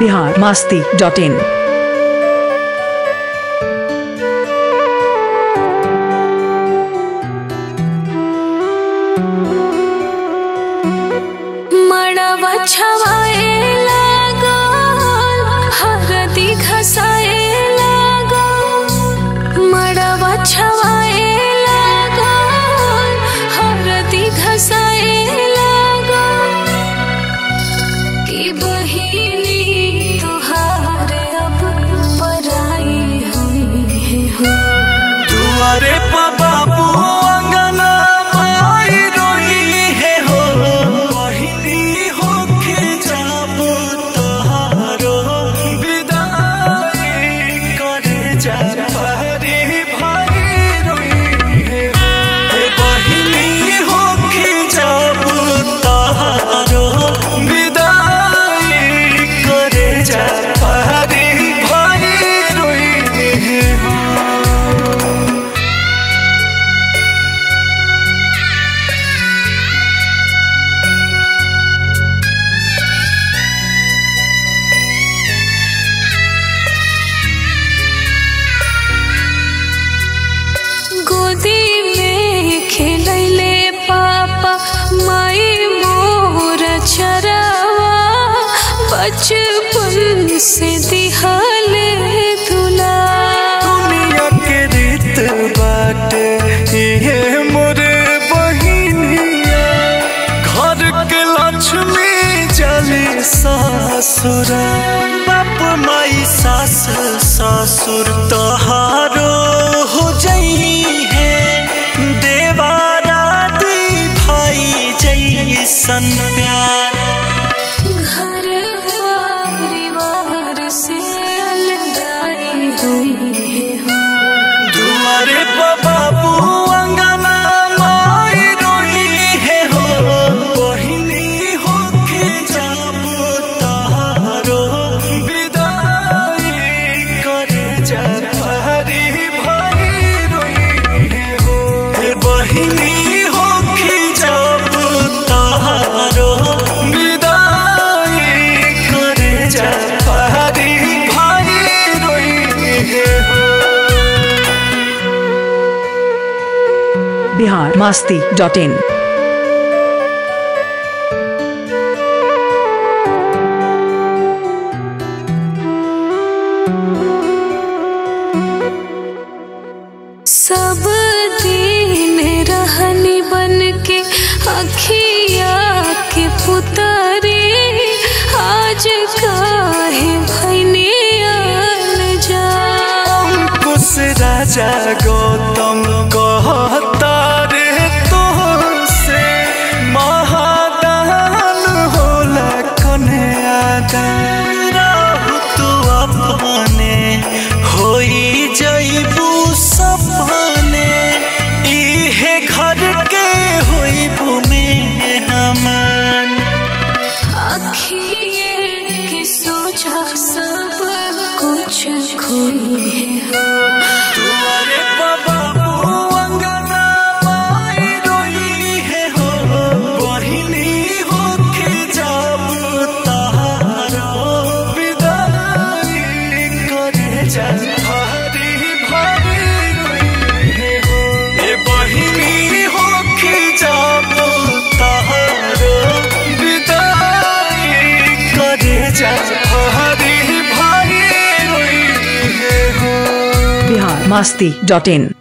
Bihar Masti dot in मड़वा छवाए लागल हरदी घसाए लागल मड़वा छवाए लागल हरदी घसाए लागल कि बहिनी तुहार अब पराई हुई है हो दुआरे पर बाबू अंगना माई रोई है हो बहिनी होके जाबू तोहारो विदाई करे जा भारी भाई रोई है हो ए बहिनी होके जाबू तोहारो विदाई करे जा भारी भाई रोई है हो गोदी में खेलैले पापा माई मोर चरावा बचपन से दिहले दुला दुनिया के रीत बाटे ये मोरे बहिनिया घर के लक्ष्मी जली सासुरा बाप माई सास ससुर तहारो हो जई है देवारा दी भाई जैसन प्यार घर परिवार से अलगाई हुई है हो दुआरे पर बाबू अंगना माई रोई है हो बहिनी होके जाबू तारो विदाई करे जा भारी भारी रोई है हो हे बहिनी होके जाबू तारो विदाई करे जा भारी भारी रोई है हो बिहार मास्ती डॉट इन सब दिन रहनी बन के अखिया के पुतरे आज काहे भैनी जा अंकुश राजा गौतम कहता रे तो से महादान होला कन्यादान राहु तू अपने होई जईबू सपने इहे घर के होईबू में हमान अखिए के सोचा सब कुछ खोई है तुम्हारे बाबू अंगना माई रोई है हो बहिनी होके जाबू तारो विदाई करे जा भारी भारी रोई है हो ए बहिनी होके जाबू तारो विदाई करे जा भारी भारी रोई है हो बिहार मास्ती डॉट इन